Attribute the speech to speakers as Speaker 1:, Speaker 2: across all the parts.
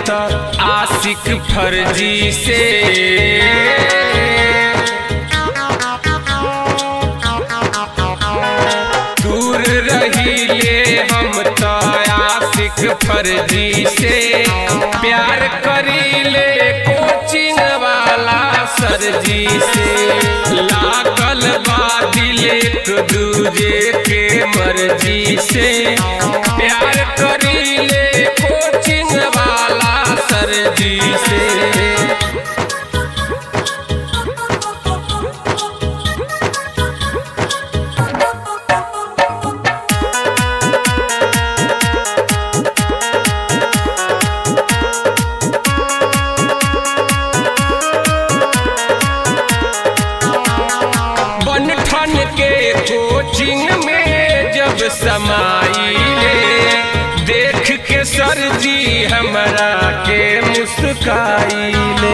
Speaker 1: तो आशिक फर्जी से दूर रहीले हम तो आशिक फर्जी से प्यार करीले कोचिंग वाला सरजी से लागल बादिल एक दूजे के मर्जी से प्यार करीले कोचिंग वाला सरजी से बनठन के कोचिंग में जब समाइले देख के सर जी हमरा के मुस्काइले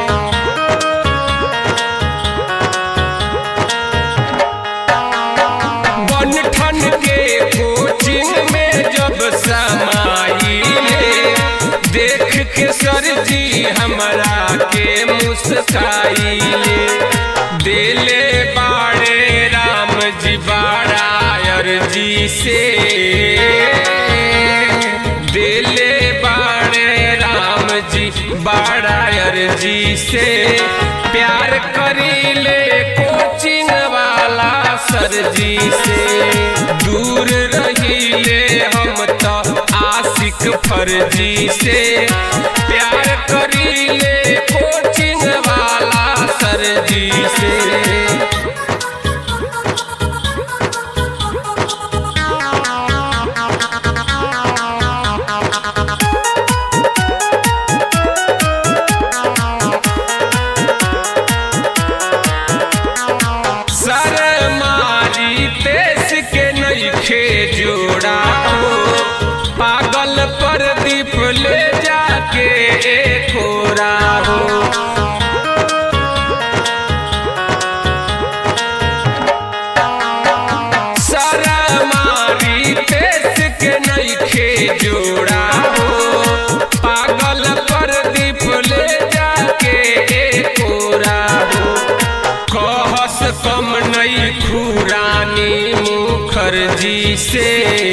Speaker 1: बनठन के कोचिंग में जब समाइले देख के सर जी हमरा के मुस्काइले दिले बाड़े राम जी बाड़ायर जी से दिले बाड़े राम जी बाड़ायर जी से प्यार करीले कोचिंग वाला सर जी से दूर रहीले हम तो आशिक फर्जी से प्यार करीले कोचिंग वाला सर जी से सर मारी देश के नईखे जोड़ा हो पागल पर दीप ले जाके खोरा हो सर मारी देश के नईखे जोड़ा हो पागल पर दीप ले जाके खोरा हो कहस कम नई खुरानी मुखर्जी से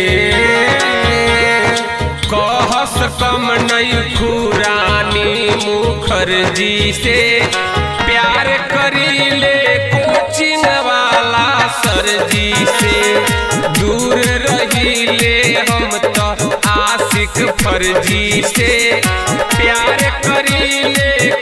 Speaker 1: कहस कम नई खुरानी मुखर्जी से प्यार करीले कोचिंग वाला सरजी से दूर रहीले हम तो आशिक फर्जी से प्यार करीले